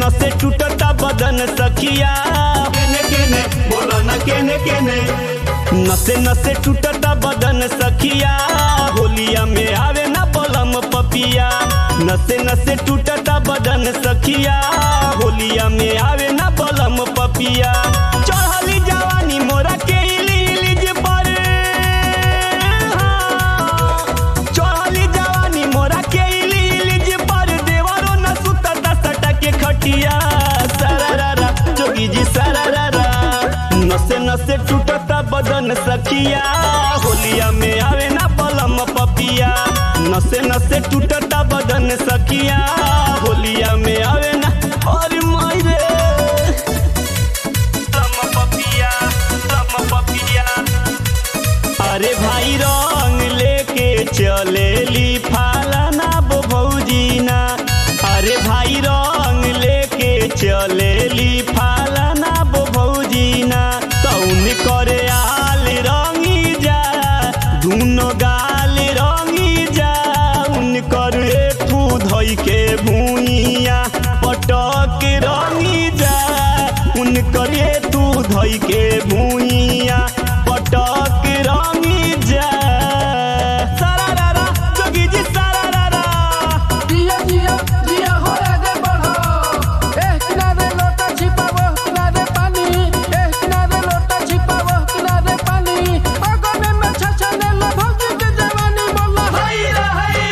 नसे टूटता बदन सखिया केने केने बोलो न केने केने नसे नसे टूटता बदन सखिया होलिया में आवे ना बलम पपिया नसे नसे टूटता बदन सखिया होलिया में आवे ना बलम पपिया चढ़ली जवानी मोरा के इली इलिज पर हाँ। चढ़ली जवानी मोरा के इली इलिज पर देवरो न सुतता सटा के खटिया सरारा जोगी जी सरारा नसे नसे टूटता बदन सखिया होलिया में आवे ना बलम पपिया नसे नसे टूटता बदन सखिया होलिया में आवे ना और मायरे लम पपिया लम पपिया अरे भाई रंग लेके चलेली फालाना बो भौजीना अरे भाई रंग लेके चलेली फालाना बो भौजीना तौन करे आल रंगी जा दुनो गाल रंगी जा उनकर एठू धोई के भूइया पटक रंगी जा उनकर एठू धोई के भूइया पटक रंगी जा सरारा जोगी जी सरारा जिया जिया जिया हो आगे बढ़ो एक किनारे लोटा छिपा वो किनारे पानी एक किनारे लोटा छिपा वो किनारे पानी अगने में छछने लो भौजी के जवानी बोला हाय रे हाय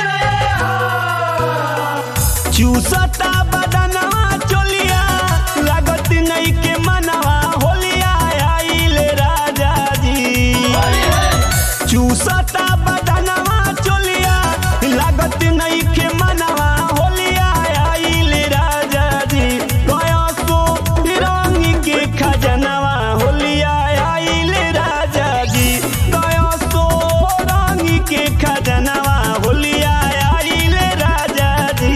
रे चूसता बदनवा चोलिया लागत नहीं के मनवा होलिया आइले राजा जी चूसता बदनवा चोलिया लागत नहीं के मनवा होलिया आइले राजा जी गया सो रंग के खजनवा होलिया आइले राजा जी गया सो रंग के खजनवा होलिया आइले राजा जी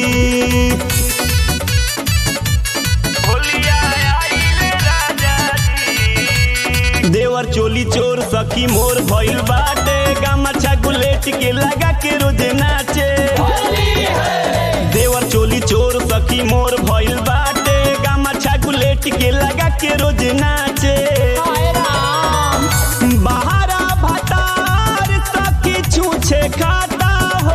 होलिया आइले राजा जी देवर चोली चोर सखी मोर भइल बाटे गामछा गुलेट के लगा के रोज नाचे देवर चोली चोर सखी मोर भइल बाटे गामछा गुलेट के लगा के रोज नाचे बहारा भतार सखी छूछे खाता हो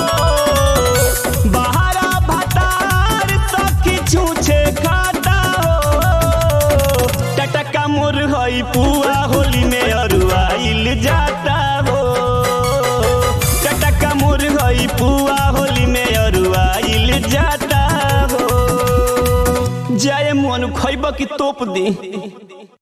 बहारा भतार सखी छूछे खाता हो टटका मोर हई पुआ होली में अरुआइल जाता हो टटका मोर हई पुआ होली में अरुआइल जाता हो जाए मन खैब की तोप दी